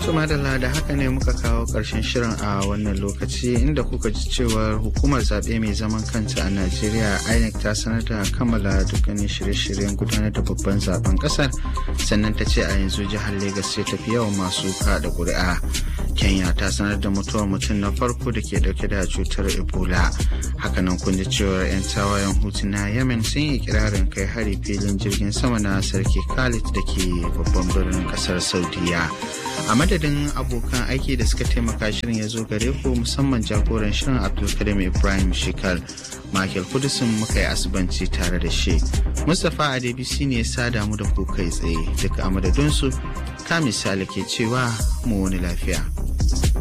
madalla da haka ne muka kawo ƙarshen shirin a wannan lokaci inda kuka ji cewar hukumar zaɓe mai zaman kanta a najeriya inec ta sanar da kammala dukkanin shirye-shiryen gudanar da babban zaben ƙasar sannan ta ce a yanzu jihar Legas ce tafi yawan masu kaɗa ƙuri'a kenya ta sanar da mutuwar mutum na farko da ke dauke da cutar ebola hakanan kun ji cewar 'yan tawayen hutu na yemen sun yi kirarin kai hari filin jirgin sama na sarki khalid da ke babban birnin kasar saudiya a madadin abokan aiki da suka taimaka shirin ya zo gare ku musamman jagoran shirin abdulkarim ibrahim shikal michael kudusin muka yi asibanci tare da shi mustapha adebisi ne ya sada mu da ku kai tsaye duka a madadinsu ka misali ke cewa mu wani lafiya